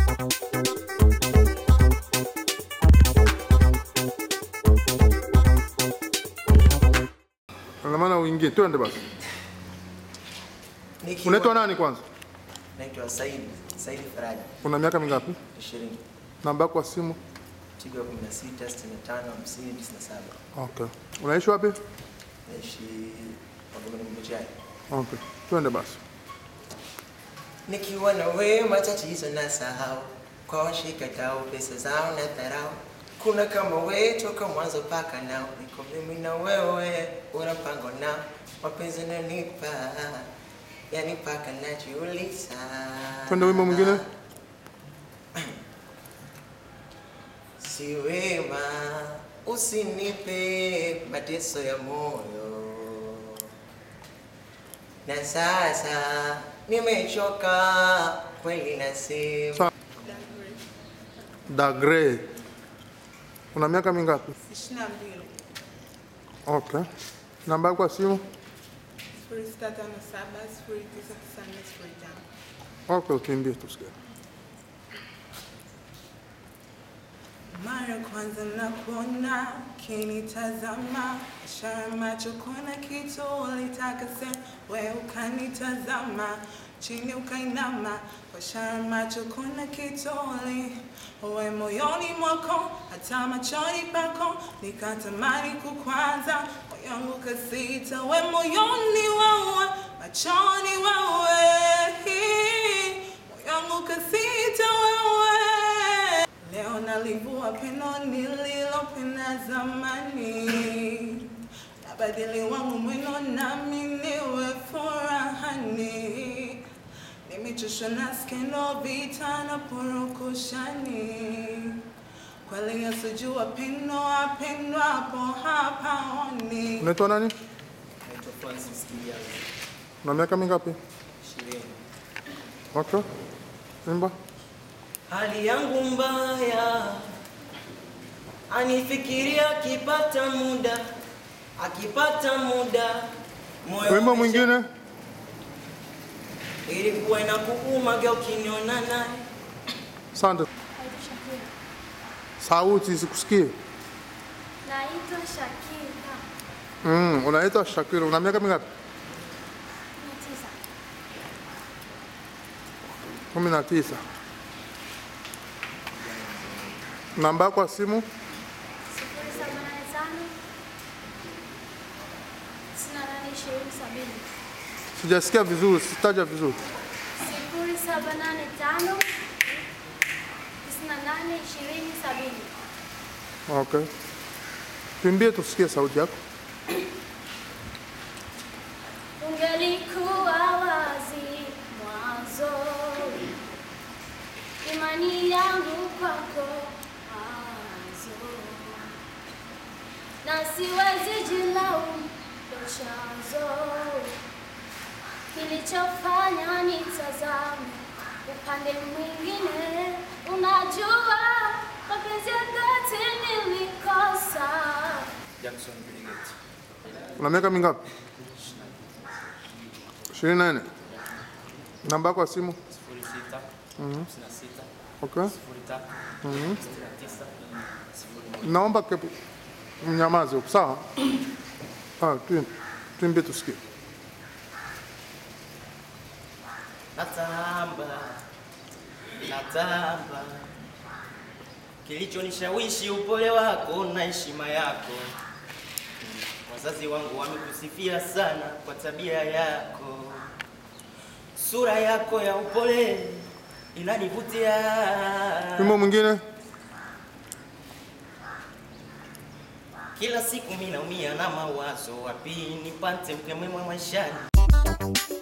Ina maana uingie, twende basi. Nikiwa- Unaitwa nani kwanza? Naitwa Said, Said Faraja, Una miaka mingapi? 20. Namba yako ya simu? Tigo 16 65 50 97. Okay. Unaishi wapi? Naishi Magomeni Mbuchai. Okay. Twende basi. Nikiwa na wewe matatizo na sahau, kwa washikatao pesa zao na dharau. Kuna kama wewe toka mwanzo paka nao, niko mimi na wewe, una mpango nao, mapenzi nanipa yani paka najiuliza. Twende wimbo mwingine. Si wema usinipe mateso ya moyo, na sasa nimechoka kweli, nasema Sa- Dagre. Una miaka mingapi? ishirini na mbili Okay. Namba yako ya simu? sifuri sita tano saba sifuri tisa tisa nne sifuri tano. Okay, ukimbie tusikie. Mara kwanza nakuona kinitazama, ishara macho kuna kitu ulitaka sema, we ukanitazama chini ukainama, kwa ishara macho kuna kitu uli we moyoni mwako, hata machoni pako nikatamani kukwaza, moyo wangu kasita, we moyoni wewe, machoni wewe, moyo wangu kasita wewe Leo nalivua peno nililopenda zamani, nabadili wangu mwendo nami niwe furahani. Nimechoshwa na skendo, vita na purukushani, kweli asijua pendo apendwa hapo hapaoni. Unaitwa nani? naitwa Francis Kijazi, Una miaka mingapi? ishirini. Okay. Imba. Hali yangu mbaya, anifikiria akipata muda, akipata muda moyo Wimbo umesha- mwingine? ilikuwa inakuuma geu ukiniona naye Asante. Sauti sikusikie. Naitwa Shakira Mm, unaitwa Shakira. Una miaka mingapi? na tisa kumi na tisa. Namba yako ya simu? sifuri saba nane tano tisini na nane ishirini sabini Sijasikia vizuri, sitaja vizuri. sifuri saba nane tano tisini na nane ishirini sabini Okay. Tuimbie tusikie sauti yako. ungelikuwa wazi mwanzo imani yangu kwako mwanzo na siwezi jilaumu ndo chanzo kilichofanya nitazame upande mwingine unajua mapenzi ya dhati nilikosa Jackson Brigade. Una miaka mingapi? ishirini na nne. Namba yako ya simu? sifuri sita hamsini na sita Okay. sifuri tatu sitini na tisa sifuri Naomba ke mnyamaze huko, sawa? Ah, tu- tuimbie tusikie. Natamba, natamba, kilichonishawishi upole wako na heshima yako. Wazazi wangu wamekusifia sana kwa tabia yako, sura yako ya upole inanivutia. Wimbo mwingine? Kila siku mimi naumia na mawazo, wapi nipate mke mwema maishani.